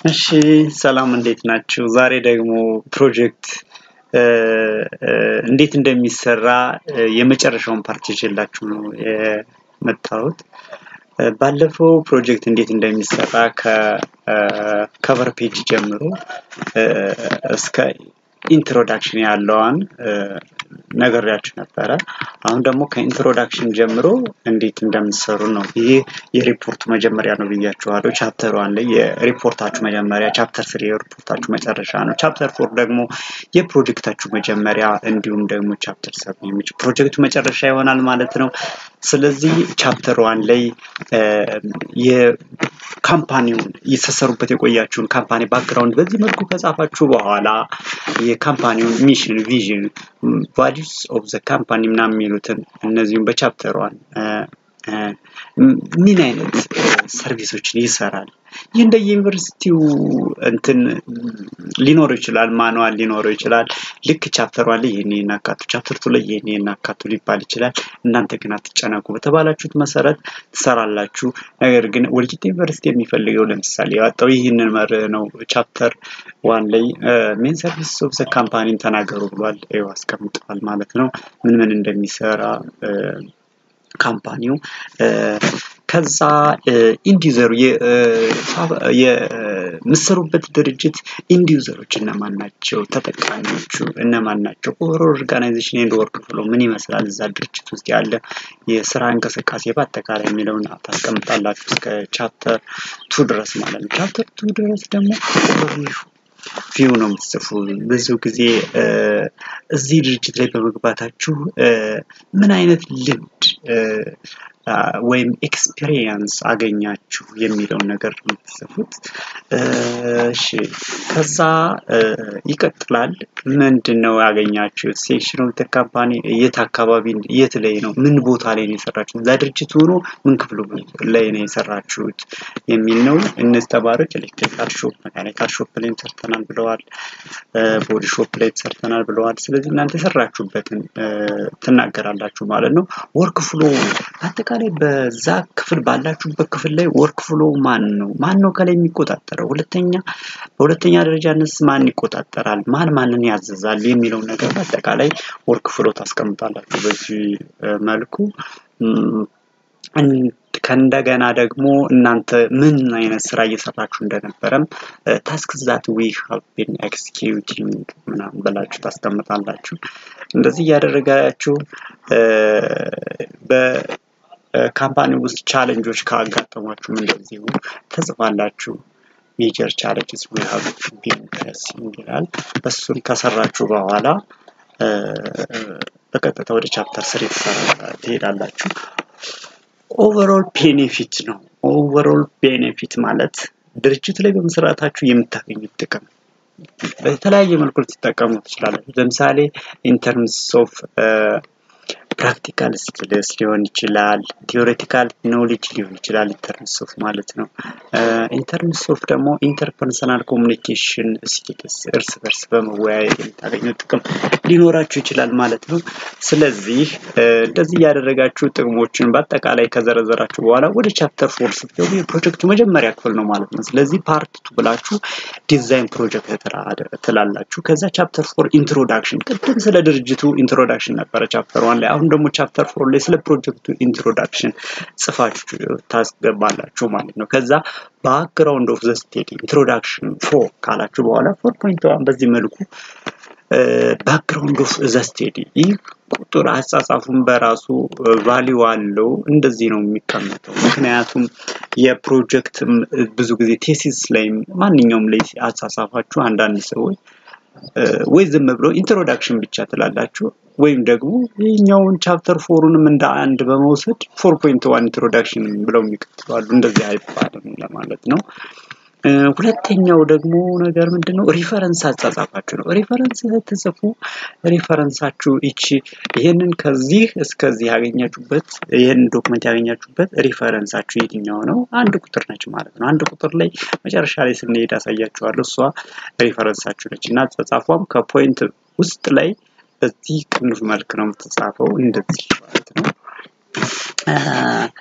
እሺ ሰላም እንዴት ናችሁ? ዛሬ ደግሞ ፕሮጀክት እንዴት እንደሚሰራ የመጨረሻውን ፓርት ይዤላችሁ ነው የመጣሁት። ባለፈው ፕሮጀክት እንዴት እንደሚሰራ ከከቨር ፔጅ ጀምሮ እስከ ኢንትሮዳክሽን ያለዋን ነግሬያችሁ ነበረ። አሁን ደግሞ ከኢንትሮዳክሽን ጀምሮ እንዴት እንደምትሰሩ ነው። ይሄ የሪፖርቱ መጀመሪያ ነው ብያችኋለሁ። ቻፕተር ዋን ላይ የሪፖርታችሁ መጀመሪያ፣ ቻፕተር ስሪ የሪፖርታችሁ መጨረሻ ነው። ቻፕተር ፎር ደግሞ የፕሮጀክታችሁ መጀመሪያ እንዲሁም ደግሞ ቻፕተር ሰቨን የሚች ፕሮጀክቱ መጨረሻ ይሆናል ማለት ነው። ስለዚህ ቻፕተር ዋን ላይ የካምፓኒውን የተሰሩበት የቆያችሁን ካምፓኒ ባክግራውንድ በዚህ መልኩ ከጻፋችሁ በኋላ የካምፓኒውን ሚሽን፣ ቪዥን፣ ቫሊዩስ ኦፍ ዘ ካምፓኒ ምናምን የሚሉትን እነዚሁም በቻፕተር ዋን ምን አይነት ሰርቪሶችን ይሰራል። ይህ እንደ ዩኒቨርሲቲው እንትን ሊኖረው ይችላል፣ ማኑዋል ሊኖረው ይችላል። ልክ ቻፕተር ዋን ላይ ይህን ይህን አካቱ፣ ቻፕተር ቱ ላይ ይህን ይህን አካቱ ሊባል ይችላል። እናንተ ግን አትጨነቁ፣ በተባላችሁት መሰረት ትሰራላችሁ። ነገር ግን ወልቂጤ ዩኒቨርሲቲ የሚፈልገው ለምሳሌ ያወጣው ይህንን መርህ ነው። ቻፕተር ዋን ላይ ሜን ሰርቪስ ኦፍ ዘ ካምፓኒን ተናገሩ ብሏል። ይኸው አስቀምጠዋል ማለት ነው ምን ምን እንደሚሰራ ካምፓኒው ከዛ ኢንዲዩዘሩ የምሰሩበት ድርጅት ኢንዲዩዘሮች እነማን ናቸው? ተጠቃሚዎቹ እነማን ናቸው? ኦቨር ኦርጋናይዜሽን ኤንድ ወርክ ፍሎ ምን ይመስላል? እዛ ድርጅት ውስጥ ያለ የስራ እንቅስቃሴ በአጠቃላይ የሚለውን ታስቀምጣላችሁ እስከ ቻፕተር ቱ ድረስ ማለት ነው። ቻፕተር ቱ ድረስ ደግሞ ቪው ነው የምትጽፉ። ብዙ ጊዜ እዚህ ድርጅት ላይ በመግባታችሁ ምን አይነት ልምድ ወይም ኤክስፒሪየንስ አገኛችሁ የሚለውን ነገር ነው የምትጽፉት። እሺ ከዛ ይቀጥላል። ምንድን ነው ያገኛችሁ? ሴክሽን ኦፍ ካምፓኒ የት አካባቢ የት ላይ ነው? ምን ቦታ ላይ ነው የሰራችሁት? እዛ ድርጅት ሆኖ ምን ክፍሉ ላይ ነው የሰራችሁት የሚል ነው። እነዚህ ተማሪዎች ኤሌክትሪካል ሾፕ፣ መካኒካል ሾፕ ላይ ሰርተናል ብለዋል። ቦዲ ሾፕ ላይ ሰርተናል ብለዋል። ስለዚህ እናንተ የሰራችሁበትን ትናገራላችሁ ማለት ነው። ወርክ ፍሎ አጠቃላይ በዛ ክፍል ባላችሁበት ክፍል ላይ ወርክ ፍሎ ማን ነው ማን ነው ከላይ የሚቆጣጠረው? ሁለተኛ በሁለተኛ ደረጃነስ ማን ይቆጣጠራል? ማን ማንን ያዘዛል? የሚለውን ነገር በአጠቃላይ ወርክ ፍሎ ታስቀምጣላችሁ በዚህ መልኩ ከእንደገና ደግሞ እናንተ ምን አይነት ስራ እየሰራችሁ እንደነበረም ታስክ ዛት ዊ ሃቭ ቢን ኤክስኪዩቲንግ ምናምን ብላችሁ ታስቀምጣላችሁ። እንደዚህ እያደረጋችሁ በካምፓኒ ውስጥ ቻለንጆች ካጋጠሟችሁም እንደዚሁ ተጽፋላችሁ። ሜጀር ቻለንጅስ ዊ ሃቭ ቢን ፌሲንግ ይላል። እሱን ከሰራችሁ በኋላ በቀጥታ ወደ ቻፕተር ስሪ ትሄዳላችሁ። ኦቨርኦል ቤኔፊት ነው። ኦቨርኦል ቤኔፊት ማለት ድርጅት ላይ በመስራታችሁ የምታገኙት ጥቅም በተለያየ መልኩ ልትጠቀሙ ትችላላችሁ። ለምሳሌ ኢንተርምስ ኦፍ ፕራክቲካል ስኪልስ ሊሆን ይችላል፣ ቲዎሬቲካል ኖሌጅ ሊሆን ይችላል። ኢንተርምስ ኦፍ ማለት ነው። ኢንተርምስ ኦፍ ደግሞ ኢንተርፐርሰናል ኮሚኒኬሽን ስኪልስ፣ እርስ በርስ በመወያየት የምታገኙት ጥቅም ሊኖራችሁ ይችላል ማለት ነው። ስለዚህ እንደዚህ እያደረጋችሁ ጥቅሞችን በአጠቃላይ ከዘረዘራችሁ በኋላ ወደ ቻፕተር ፎር ስትገቡ የፕሮጀክቱ መጀመሪያ ክፍል ነው ማለት ነው። ስለዚህ ፓርት ቱ ብላችሁ ዲዛይን ፕሮጀክት ትላላችሁ። ከዛ ቻፕተር ፎር ኢንትሮዳክሽን፣ ቅድም ስለ ድርጅቱ ኢንትሮዳክሽን ነበረ ቻፕተር ዋን ላይ። አሁን ደግሞ ቻፕተር ፎር ላይ ስለ ፕሮጀክቱ ኢንትሮዳክሽን ጽፋችሁ ታስገባላችሁ ማለት ነው። ከዛ ባክግራውንድ ኦፍ ዘ ስቴዲ ኢንትሮዳክሽን ፎር ካላችሁ በኋላ ፎር ፖይንት ዋን በዚህ መልኩ ባክግራውንድ ኦፍ ዘ ስቴዲ ይህ ቁጥር አጻጻፉን በራሱ ቫሊዩ አለው። እንደዚህ ነው የሚቀመጠው። ምክንያቱም የፕሮጀክትም ብዙ ጊዜ ቴሲስ ላይም ማንኛውም ላይ አጻጻፋችሁ አንዳንድ ሰዎች ወይ ዝም ብሎ ኢንትሮዳክሽን ብቻ ትላላችሁ ወይም ደግሞ ይህኛውን ቻፕተር ፎሩንም እንደ አንድ በመውሰድ ፎር ፖይንት ዋን ኢንትሮዳክሽን ብለው የሚቀጥላሉ። እንደዚህ አይባልም ለማለት ነው። ሁለተኛው ደግሞ ነገር ምንድን ነው? ሪፈረንስ አጻጻፋችሁ ነው። ሪፈረንስ ስትጽፉ ሪፈረንሳችሁ ይቺ ይህንን ከዚህ እስከዚህ ያገኛችሁበት ይህንን ዶክመንት ያገኛችሁበት ሪፈረንሳችሁ የትኛው ነው? አንድ ቁጥር ነች ማለት ነው። አንድ ቁጥር ላይ መጨረሻ ላይ ስንሄድ አሳያችኋለሁ። እሷ ሪፈረንሳችሁ ነች እና አጻጻፏም ከፖይንት ውስጥ ላይ በዚህ ቅንፍ መልክ ነው የምትጻፈው እንደዚህ ማለት ነው።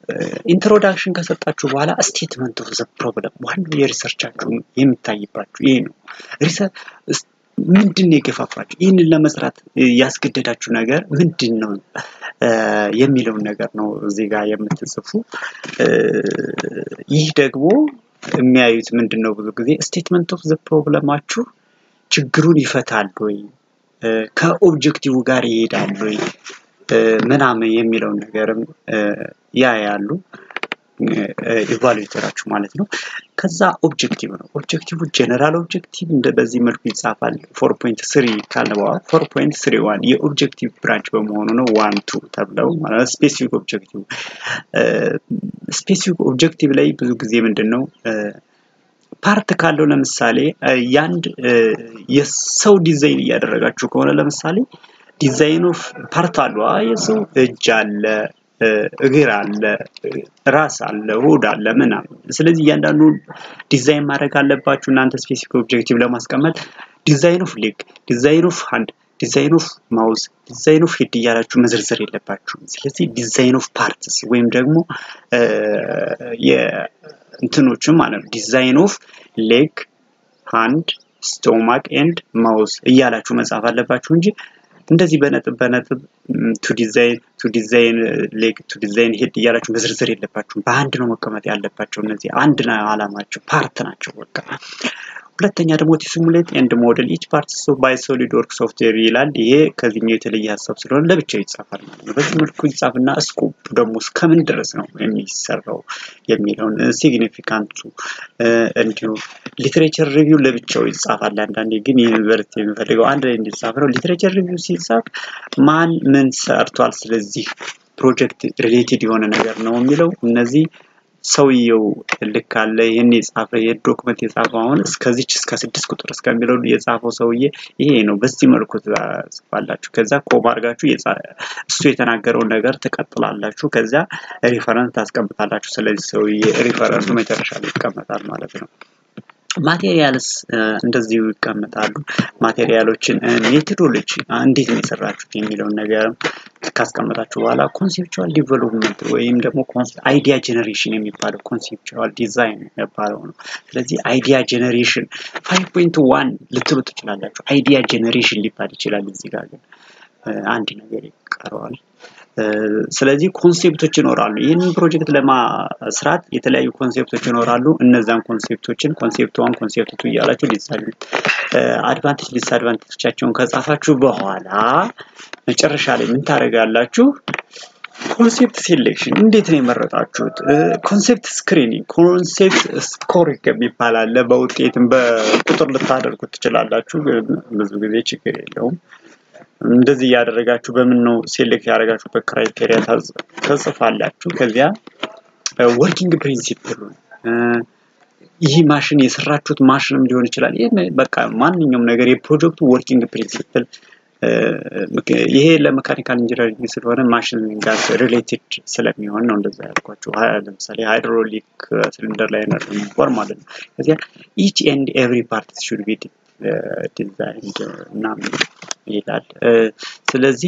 ኢንትሮዳክሽን ከሰጣችሁ በኋላ ስቴትመንት ኦፍ ዘ ፕሮብለም ዋናው የሪሰርቻችሁ የሚታይባችሁ ይሄ ነው። ምንድን ነው የገፋፋችሁ? ይህንን ለመስራት ያስገደዳችሁ ነገር ምንድን ነው የሚለውን ነገር ነው እዚህ ጋር የምትጽፉ። ይህ ደግሞ የሚያዩት ምንድን ነው ብዙ ጊዜ ስቴትመንት ኦፍ ዘ ፕሮብለማችሁ ችግሩን ይፈታል ወይ ከኦብጀክቲቭ ጋር ይሄዳል ወይ ምናምን የሚለውን ነገርም ያያሉ ኢቫሉዌተራችሁ ማለት ነው። ከዛ ኦብጀክቲቭ ነው። ኦብጀክቲቭ ጀነራል ኦብጀክቲቭ እንደ በዚህ መልኩ ይጻፋል። ፎር ፖይንት ስሪ ካለ በኋላ ፎር ፖይንት ስሪ ዋን የኦብጀክቲቭ ብራንች በመሆኑ ነው ዋን ቱ ተብለው ማለት ስፔሲፊክ ኦብጀክቲቭ ስፔሲፊክ ኦብጀክቲቭ ላይ ብዙ ጊዜ ምንድን ነው ፓርት ካለው ለምሳሌ የአንድ የሰው ዲዛይን እያደረጋችሁ ከሆነ ለምሳሌ ዲዛይን ኦፍ ፓርት አሉ የሰው እጅ አለ እግር አለ ራስ አለ ሆድ አለ ምናምን ስለዚህ እያንዳንዱ ዲዛይን ማድረግ አለባችሁ እናንተ ስፔሲፊክ ኦብጀክቲቭ ለማስቀመጥ ዲዛይን ኦፍ ሌግ ዲዛይን ኦፍ ሃንድ ዲዛይን ኦፍ ማውዝ ዲዛይን ኦፍ ሄድ እያላችሁ መዘርዘር የለባችሁም ስለዚህ ዲዛይን ኦፍ ፓርትስ ወይም ደግሞ እንትኖችም ማለት ነው ዲዛይን ኦፍ ሌግ ሃንድ ስቶማክ ኤንድ ማውዝ እያላችሁ መጻፍ አለባችሁ እንጂ እንደዚህ በነጥብ በነጥብ ቱ ዲዛይን ቱ ዲዛይን ሌግ ቱ ዲዛይን ሄድ እያላችሁ መዝርዝር የለባችሁም። በአንድ ነው መቀመጥ ያለባቸው። እነዚህ አንድ ነው አላማቸው፣ ፓርት ናቸው በቃ። ሁለተኛ ደግሞ ሲሙሌት ኤንድ ሞዴል ኢች ፓርት ባይ ሶሊድ ወርክ ሶፍትዌር ይላል። ይሄ ከዚህኛው የተለየ ሀሳብ ስለሆነ ለብቻው ይጻፋል ማለት ነው። በዚህ መልኩ ይጻፍና ስኮፕ ደግሞ እስከምን ድረስ ነው የሚሰራው የሚለውን ሲግኒፊካንቱ እንዲሁም ሊትሬቸር ሪቪው ለብቻው ይጻፋል። አንዳንዴ ግን ዩኒቨርሲቲ የሚፈልገው አንድ ላይ እንዲጻፍ ነው። ሊትሬቸር ሪቪው ሲጻፍ ማን ምን ሰርቷል፣ ስለዚህ ፕሮጀክት ሪሌትድ የሆነ ነገር ነው የሚለው እነዚህ ሰውየው ልክ አለ ይህን የጻፈ ይህ ዶክመንት የጻፈው አሁን እስከዚች እስከ ስድስት ቁጥር እስከሚለው የጻፈው ሰውዬ ይሄ ነው። በዚህ መልኩ ትጽፋላችሁ። ከዛ ኮማ አድርጋችሁ እሱ የተናገረውን ነገር ትቀጥላላችሁ። ከዚያ ሪፈረንስ ታስቀምጣላችሁ። ስለዚህ ሰውዬ ሪፈረንሱ መጨረሻ ላይ ይቀመጣል ማለት ነው። ማቴሪያልስ እንደዚሁ ይቀመጣሉ። ማቴሪያሎችን ሜቶዶሎጂ እንዴት ነው የሰራችሁት የሚለውን ነገር ካስቀመጣችሁ በኋላ ኮንሴፕቹዋል ዲቨሎፕመንት ወይም ደግሞ አይዲያ ጀኔሬሽን የሚባለው ኮንሴፕቹዋል ዲዛይን የሚባለው ነው። ስለዚህ አይዲያ ጀኔሬሽን ፋይቭ ፖይንት ዋን ልትሉ ትችላላችሁ። አይዲያ ጀኔሬሽን ሊባል ይችላል። እዚህ ጋር ግን አንድ ነገር ይቀረዋል። ስለዚህ ኮንሴፕቶች ይኖራሉ። ይህንን ፕሮጀክት ለማስራት የተለያዩ ኮንሴፕቶች ይኖራሉ። እነዛን ኮንሴፕቶችን ኮንሴፕት ዋን ኮንሴፕት ቱ እያላችሁ ዲዛይን አድቫንቴጅ ዲስአድቫንቴጆቻቸውን ከጻፋችሁ በኋላ መጨረሻ ላይ ምን ታደርጋላችሁ? ኮንሴፕት ሴሌክሽን እንዴት ነው የመረጣችሁት? ኮንሴፕት ስክሪኒንግ፣ ኮንሴፕት ስኮሪንግ የሚባል አለ። በውጤትም በቁጥር ልታደርጉት ትችላላችሁ። ብዙ ጊዜ ችግር የለውም። እንደዚህ እያደረጋችሁ በምን ነው ሴሌክት ያደረጋችሁበት ክራይቴሪያ ተጽፋላችሁ። ከዚያ ወርኪንግ ፕሪንሲፕሉን ይህ ማሽን የሰራችሁት ማሽንም ሊሆን ይችላል። ይህ በቃ ማንኛውም ነገር የፕሮጀክቱ ወርኪንግ ፕሪንሲፕል ይሄ ለመካኒካል ኢንጂነሪንግ ስለሆነ ማሽን ጋር ሪሌትድ ስለሚሆን ነው እንደዛ ያልኳቸው። ለምሳሌ ሃይድሮሊክ ሲሊንደር ላይ ነበር ማለት ነው። ከዚያ ኢች ኤንድ ኤቭሪ ፓርት ሹድ ቢ ዲዛይንድ ምናምን ይላል። ስለዚህ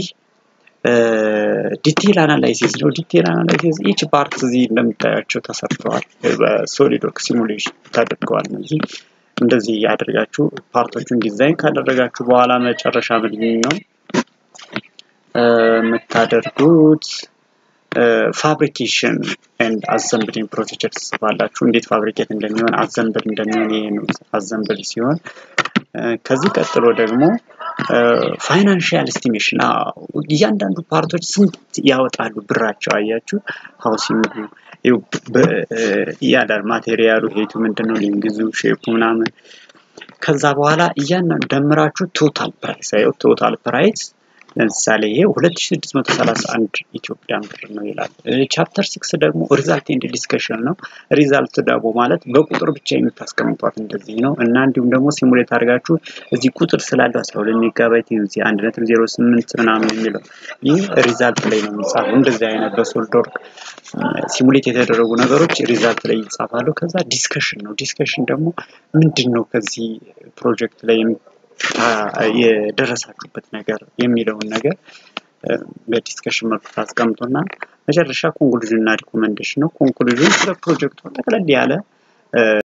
ዲቴል አናላይሲስ ነው። ዲቴል አናላይሲስ ኢች ፓርት እዚህ እንደምታያቸው ተሰርተዋል። በሶሊድ ወርክ ሲሙሌሽን ተደርገዋል። እነዚህ እንደዚህ ያደርጋችሁ ፓርቶቹን ዲዛይን ካደረጋችሁ በኋላ መጨረሻ ምንድን ነው የምታደርጉት? ፋብሪኬሽን ኤንድ አዘምብሊንግ ፕሮሲጀር ትጽፋላችሁ። እንዴት ፋብሪኬት እንደሚሆን አዘምብል እንደሚሆን ይሄ ነው አዘምብል ሲሆን ከዚህ ቀጥሎ ደግሞ ፋይናንሽያል ኤስቲሜሽን እያንዳንዱ ፓርቶች ስንት ያወጣሉ ብራቸው አያችሁ ሀውሲንግ እያንዳንዱ ማቴሪያሉ ሄቱ ምንድን ነው ሊንግዙ ሼፑ ምናምን ከዛ በኋላ እያንዳንዱ ደምራችሁ ቶታል ፕራይስ አየው ቶታል ፕራይስ ለምሳሌ ይሄ 2631 ኢትዮጵያን ብር ነው ይላል። ቻፕተር ሲክስ ደግሞ ሪዛልት ኤንድ ዲስከሽን ነው። ሪዛልት ደግሞ ማለት በቁጥር ብቻ የምታስቀምጧት እንደዚህ ነው እና እንዲሁም ደግሞ ሲሙሌት አድርጋችሁ እዚህ ቁጥር ስላለው 12 ሜጋባይት እዚህ 1.08 ምናምን የሚለው ይህ ሪዛልት ላይ ነው የሚጻፈው። እንደዚህ አይነት በሶልድ ወርክ ሲሙሌት የተደረጉ ነገሮች ሪዛልት ላይ ይጻፋሉ። ከዛ ዲስከሽን ነው። ዲስከሽን ደግሞ ምንድን ነው ከዚህ ፕሮጀክት ላይ የደረሳችሁበት ነገር የሚለውን ነገር በዲስከሽን መልኩ ታስቀምጡና መጨረሻ ኮንክሉዥን እና ሪኮመንዴሽን ነው። ኮንክሉዥን ስለ ፕሮጀክቱ ጠቅለል ያለ